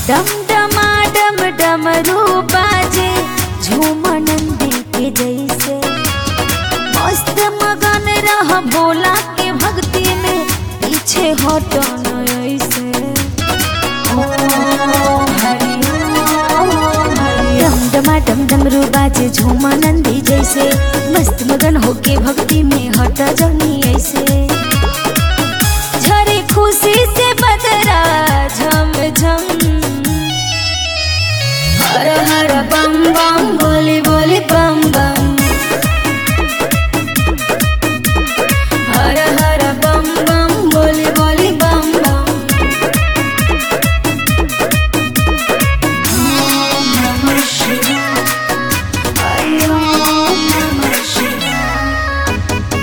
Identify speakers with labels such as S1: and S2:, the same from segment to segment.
S1: डम डमा डम डमरू बाजे झूम नंदी के जैसे मस्त मगन रह भोला के भक्ति में पीछे हटो न ऐसे ओम हरि ओम हरि डम डमा डम डमरू बाजे झूम नंदी जैसे मस्त मगन होके भक्ति में हट जनी ऐसे झरे खुशी से बदरा झम झम हर हर बम बम बोली बोली बम बम हर हर बम बम बोली बोली बम बम ओम नमः शिवाय हरि ओम नमः शिवाय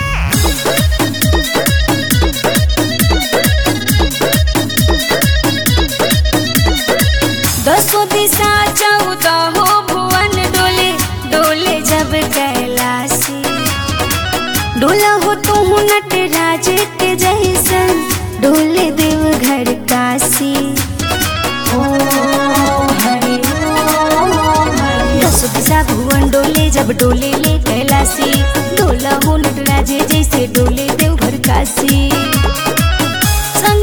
S1: दसों दिशा चौदह हो भुवन डोले डोले जब कैलासी डोला हो तू नटराज के जैसन डोले देव घर काशी दसों दिशा भुवन डोले जब डोले ले कैलासी डोला हो नटराज जैसे डोले देव घर काशी संग